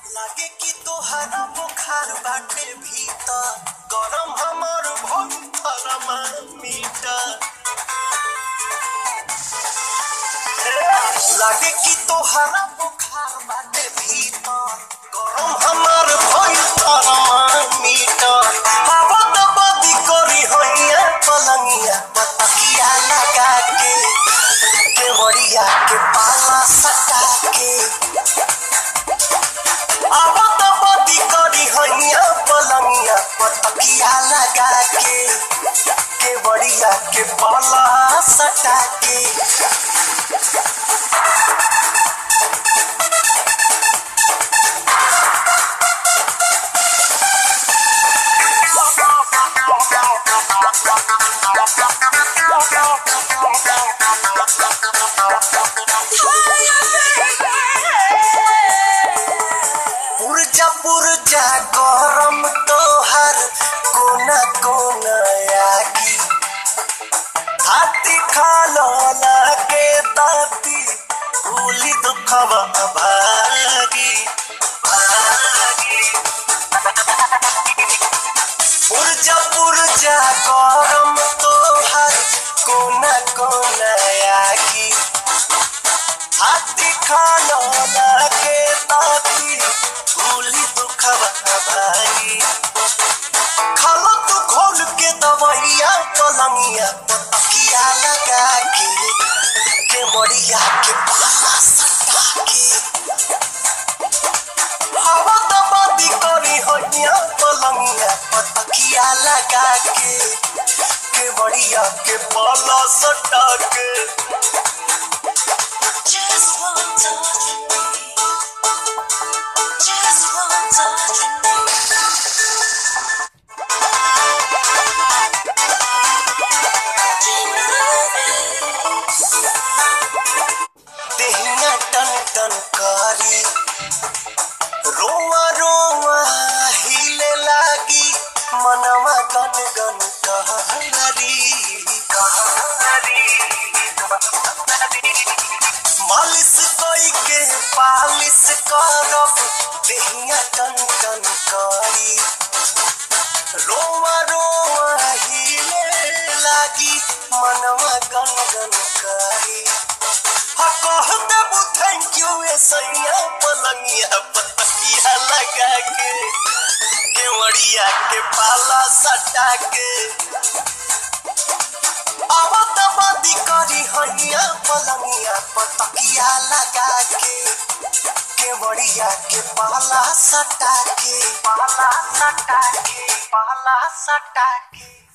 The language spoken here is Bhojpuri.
लागे कि तोहरा बुखार बाटे भीतर गरम हमर भोग थर्मामीटर लागे कि तोहरा बुखार बाटे भीतर गरम हमर भोग थर्मामीटर हवा दबदी करी होइया पलंगिया पतकिया लगा के केवड़िया के पाला सटा के आवत बदी करी हैया पलंगिया पतकिया लगा के केवड़िया के पाला सटा के पुरजा पुरजा गरम तोहर कोना कोना आगी हाथी खालो लागे ताती भूली दुखवा भागी भागी पुरजा पुरजा गरम तोहर कोना कोना आगी हाथी खालो लागे ताती भूली दुखवा भागी खालो तू खोल के दवाइया पलंगिया पतकिया लगा के के मरिया के पाला सटा के हवा दबादी करी होइया पलंगिया पतकिया लगा के के मरिया के पाला सटा के Just one touch from me. Just one touch from me. Keep moving. देहिया टन टन करी रोवा रोवा हिले लागी मनवा गन गन कहरी मालिश कोई के पालिश करब देहिया टन टन करी रोवा रोवा हिले लागी मनवा गन गन करी कह देबू थैंक यू ए सैया पलंगिया पतकिया लगा के केवड़िया के पाला सटा के आवत बदी करी हैया पलंगिया पतकिया लगा के केवड़िया के पाला सटा के पाला सटा के पाला सटा के